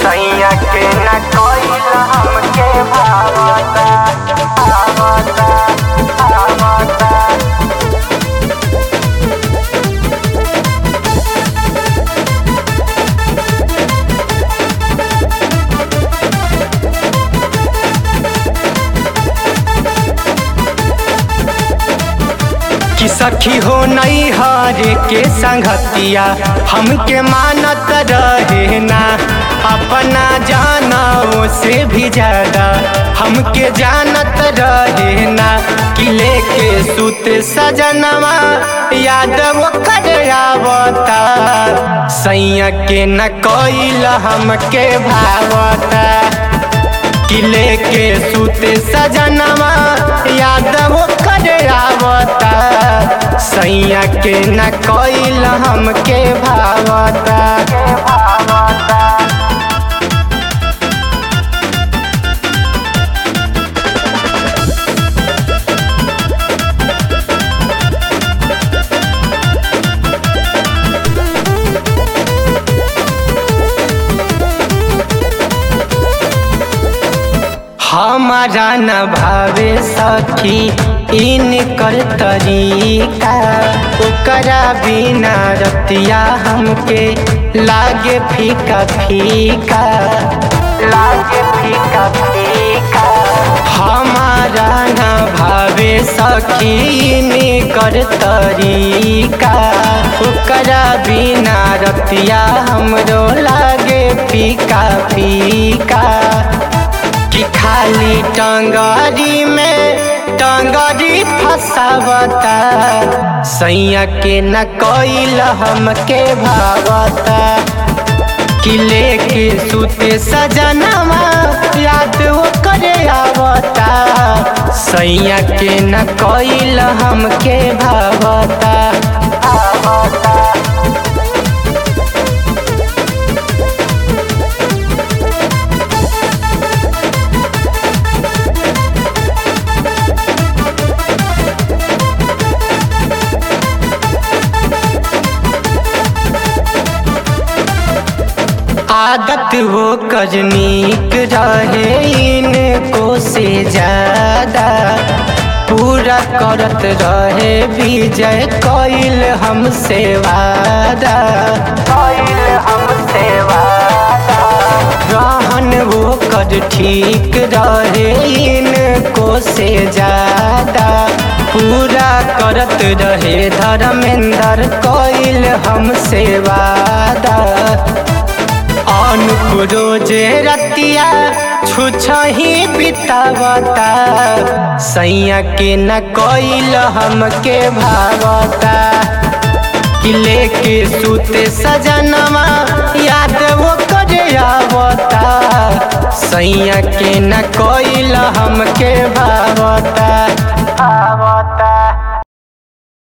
सैया के न कोइल हमके भावता भावता भावता कि सखी हो नहीं हारे के संगतिया हमके मानत रहे ना अपना जानाओ से भी ज्यादा हमके जानत रहे ना कि लेके सुत सजनवा यादव कर आवता सैया के न कोइल हमके भावता किले के सुते सजनवा यादव कर आवता सैया के न कोइल हमके भावता हमारा न भावे सखी इनकर तरीका ओकरा बिना रतिया हमके लागे फीका फीका लागे फीका फीका हमारा न भावे सखी इनकर तरीका ओकरा बिना रतिया हमरो लागे फीका फीका कि खाली टंगरी में टंगरी फसावता सैया के न कोइल हमके भावता कि लेके सुते सजनवा याद वो करे आवता सैया के न कोइल हमके भावता आवता आदत हो कजनीक रहे इनको से ज्यादा पूरा करत रहे विजय कोइल हमसे वादा कोइल हमसे वादा रहन वो कर ठीक रहे इनको से ज्यादा पूरा करत रहे धर्मेंद्र कोइल हमसे वादा अनुपुरो जे रतिया छुछही बितावता सैया के न कोइल हमके भावता कि लेके सुते सजनवा याद वो करे आवता सैया के न कोइल हमके भावता आवता